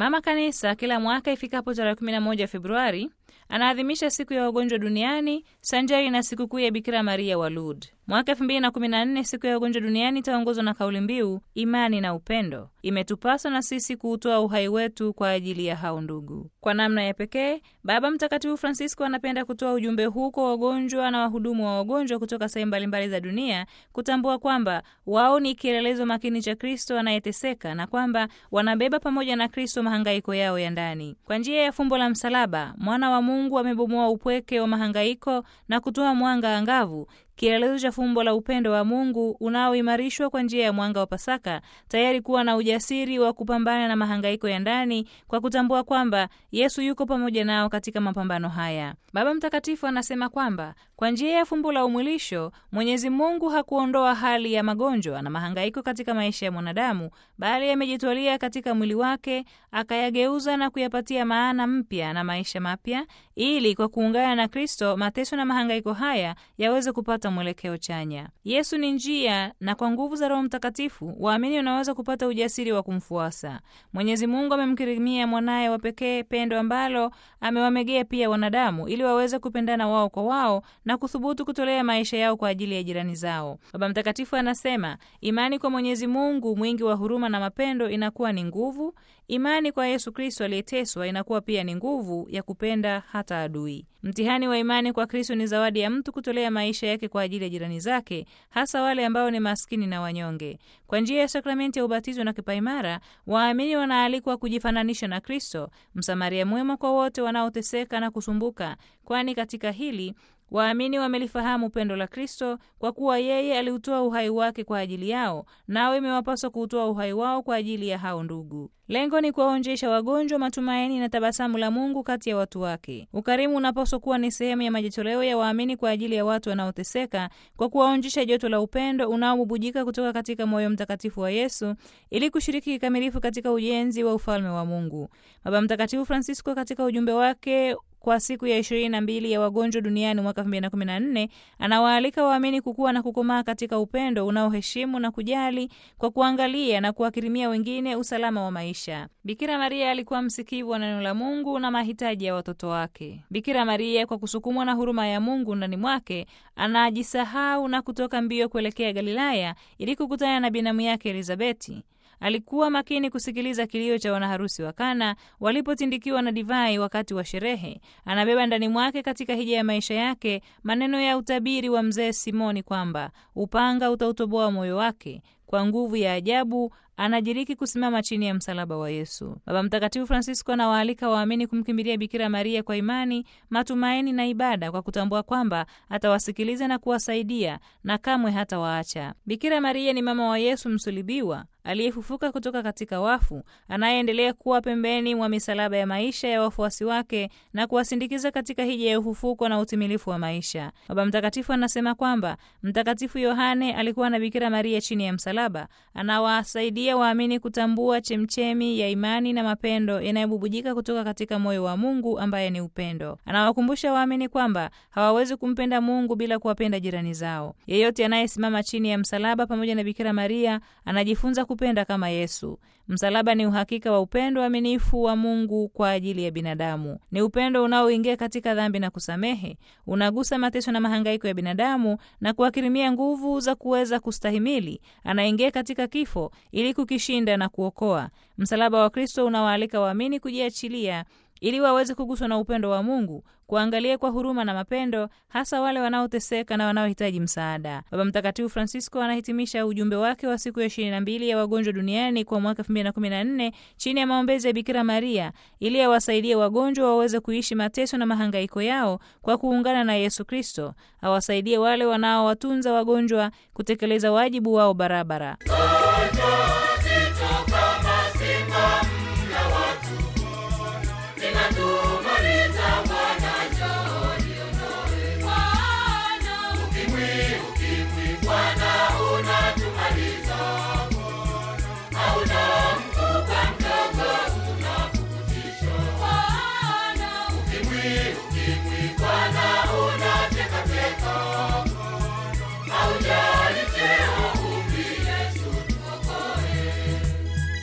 Mama Kanisa kila mwaka ifikapo tarehe 11 Februari anaadhimisha siku ya wagonjwa duniani sanjari na sikukuu ya Bikira Maria wa Lourdes. Mwaka 2014 siku ya wagonjwa duniani itaongozwa na kauli mbiu imani na upendo. Imetupaswa na sisi kuutoa uhai wetu kwa ajili ya hao ndugu. Kwa namna ya pekee, Baba Mtakatifu Francisco anapenda kutoa ujumbe huu kwa wagonjwa na wahudumu wa wagonjwa kutoka sehemu mbalimbali za dunia, kutambua kwamba wao ni kielelezo makini cha Kristo anayeteseka na kwamba wanabeba pamoja na Kristo mahangaiko yao ya ndani. Kwa njia ya fumbo la msalaba, mwana wa Mungu amebomoa upweke wa mahangaiko na kutoa mwanga angavu kielelezo cha fumbo la upendo wa Mungu unaoimarishwa kwa njia ya mwanga wa Pasaka, tayari kuwa na ujasiri wa kupambana na mahangaiko ya ndani kwa kutambua kwamba Yesu yuko pamoja nao katika mapambano haya. Baba Mtakatifu anasema kwamba kwa njia ya fumbo la umwilisho, Mwenyezi Mungu hakuondoa hali ya magonjwa na mahangaiko katika maisha ya mwanadamu, bali amejitwalia katika mwili wake, akayageuza na kuyapatia maana mpya na maisha mapya, ili kwa kuungana na Kristo mateso na mahangaiko haya yaweze kupata mwelekeo chanya. Yesu ni njia, na kwa nguvu za Roho Mtakatifu waamini wanaweza kupata ujasiri wa kumfuasa. Mwenyezi Mungu amemkirimia mwanaye wa pekee, pendo ambalo amewamegea pia wanadamu, ili waweze kupendana wao kwa wao na kuthubutu kutolea maisha yao kwa ajili ya jirani zao. Baba Mtakatifu anasema imani kwa Mwenyezi Mungu mwingi wa huruma na mapendo inakuwa ni nguvu. Imani kwa Yesu Kristo aliyeteswa inakuwa pia ni nguvu ya kupenda hata adui. Mtihani wa imani kwa Kristo ni zawadi ya mtu kutolea maisha yake kwa ajili ya jirani zake, hasa wale ambao ni maskini na wanyonge. Kwa njia ya sakramenti ya ubatizo na kipaimara, waamini wanaalikwa kujifananisha na Kristo, msamaria mwema kwa wote wanaoteseka na kusumbuka, kwani katika hili waamini wamelifahamu pendo la Kristo kwa kuwa yeye aliutoa uhai wake kwa ajili yao, nao imewapaswa kuutoa uhai wao kwa ajili ya hao ndugu. Lengo ni kuwaonjesha wagonjwa matumaini na tabasamu la Mungu kati ya watu wake. Ukarimu unapaswa kuwa ni sehemu ya majitoleo ya waamini kwa ajili ya watu wanaoteseka, kwa kuwaonjesha joto la upendo unaobubujika kutoka katika moyo mtakatifu wa Yesu, ili kushiriki kikamilifu katika ujenzi wa ufalme wa Mungu. Baba Mtakatifu Francisco katika ujumbe wake kwa siku ya ishirini na mbili ya wagonjwa duniani mwaka elfu mbili na kumi na nne anawaalika waamini kukua na kukomaa katika upendo unaoheshimu na kujali kwa kuangalia na kuwakirimia wengine usalama wa maisha. Bikira Maria alikuwa msikivu wa neno la Mungu na mahitaji ya watoto wake. Bikira Maria, kwa kusukumwa na huruma ya Mungu ndani mwake, anajisahau na kutoka mbio kuelekea Galilaya ili kukutana na binamu yake Elizabeti. Alikuwa makini kusikiliza kilio cha wanaharusi wa Kana walipotindikiwa na divai wakati wa sherehe. Anabeba ndani mwake katika hija ya maisha yake maneno ya utabiri wa mzee Simoni kwamba upanga utautoboa moyo wake. Kwa nguvu ya ajabu anajiriki kusimama chini ya msalaba wa Yesu. Baba Mtakatifu Francisco anawaalika waamini kumkimbilia Bikira Maria kwa imani, matumaini na ibada, kwa kutambua kwamba atawasikiliza na kuwasaidia na kamwe hatawaacha. Bikira Maria ni mama wa Yesu msulibiwa aliyefufuka kutoka katika wafu, anayeendelea kuwa pembeni mwa misalaba ya maisha ya wafuasi wake na kuwasindikiza katika hija ya ufufuko na utimilifu wa maisha. Baba Mtakatifu anasema kwamba Mtakatifu Yohane alikuwa na Bikira Maria chini ya msalaba, anawasaidia waamini kutambua chemchemi ya imani na mapendo yanayobubujika kutoka katika moyo wa Mungu ambaye ni upendo. Anawakumbusha waamini kwamba hawawezi kumpenda Mungu bila kuwapenda jirani zao. Yeyote anayesimama chini ya msalaba pamoja na Bikira Maria anajifunza kupenda kama Yesu. Msalaba ni uhakika wa upendo aminifu wa Mungu kwa ajili ya binadamu. Ni upendo unaoingia katika dhambi na kusamehe, unagusa mateso na mahangaiko ya binadamu na kuwakirimia nguvu za kuweza kustahimili. Anaingia katika kifo ili kukishinda na kuokoa. Msalaba wa Kristo unawaalika waamini kujiachilia ili waweze kuguswa na upendo wa Mungu, kuangalia kwa huruma na mapendo, hasa wale wanaoteseka na wanaohitaji msaada. Baba Mtakatifu Francisco anahitimisha ujumbe wake wa siku ya ishirini na mbili ya wagonjwa duniani kwa mwaka elfu mbili na kumi na nne chini ya maombezi ya Bikira Maria ili awasaidie wagonjwa waweze kuishi mateso na mahangaiko yao kwa kuungana na Yesu Kristo, awasaidie wale wanaowatunza wagonjwa kutekeleza wajibu wao barabara.